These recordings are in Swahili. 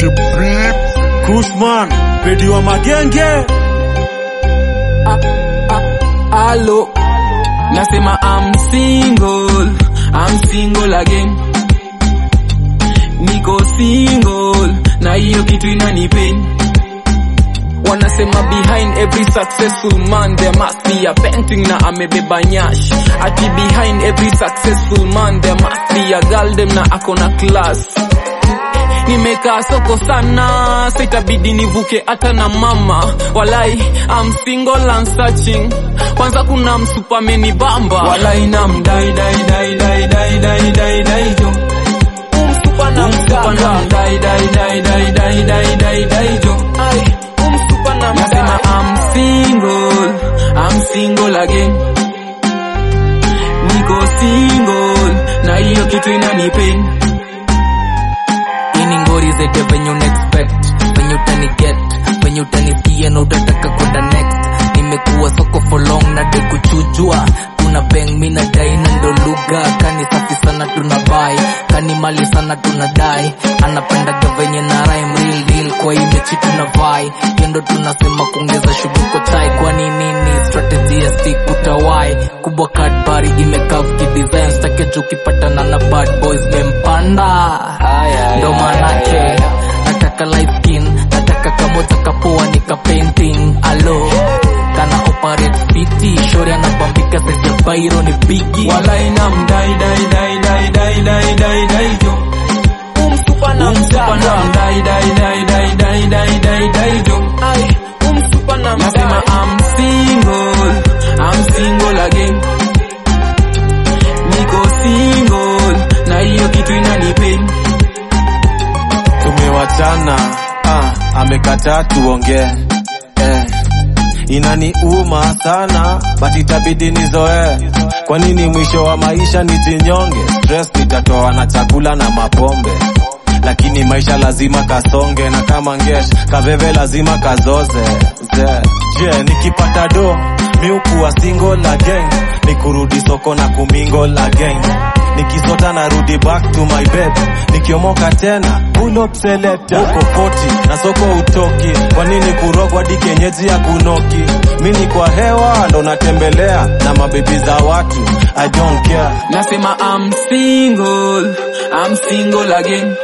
Kushman, pedi wa magenge. Alo, nasema I'm single, I'm single again. Niko single na hiyo kitu inanipain. Wanasema behind every successful man there must be a painting na amebeba nyash. Ati behind every successful man there must be a girl dem na akona class. Nimekaa soko sana, sitabidi nivuke hata na mama. Walai, I'm single and searching. Kwanza kuna msupa amenibamba. Walai na mdai dai dai dai dai dai dai dai jo. Umsupa na mdai dai dai dai dai dai dai dai dai jo. Ai, umsupa na Nasema I'm single, I'm single again. Niko single na hiyo kitu inanipain. ini ngori zete venye unaexpect venye utani get venye utanisikia na utataka kwenda next nimekuwa soko for long na de kuchujwa tuna beng mi na dai na ndo lugha kani safi sana tuna bai kani mali sana tuna dai anapendaga venye na rhyme real deal kwa hii mechi tuna vai kendo tunasema kuongeza shuguko chai kwani nini strategy ya stick utawai kubwa kadbari imekav kidesign stake ukipatana na bad boys mempanda ndo manake nataka light skin nataka kamoja kapoa nika painting alo kana operate fiti shori anabambika saizi ya bairo ni bigi Walai na mdai dai dai dai dai dai dai dai jo. Umsupa na mdai dai dai dai dai dai dai dai jo. Ai, umsupa na Nasema I'm single, I'm single again. Niko single na hiyo kitu inanipain. Tumewachana, ah, amekataa tuongee. Eh, inaniuma sana but itabidi nizoee. Kwa nini mwisho wa maisha nijinyonge? Stress nitatoa na chakula na mapombe lakini maisha lazima kasonge na kama ngesh kaveve lazima kazoze ze je nikipata do miukuwa single again ni kurudi soko na kumingle again nikisota narudi back to my bed nikiomoka tena pull up selector uko poti na soko utoki kwa nini kurogwa hadi kenyeji ya kunoki mini kwa hewa ndo natembelea na mabebi za watu I don't care Nasema I'm single, I'm single again.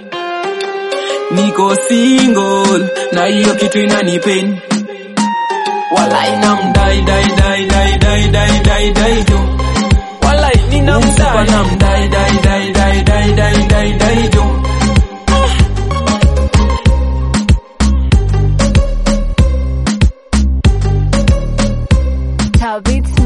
Niko single na hiyo kitu inanipain. Walai na mdai dai dai dai dai dai dai dai jo. Walai nina mdai na mdai dai dai dai dai dai dai dai jo. Tabitha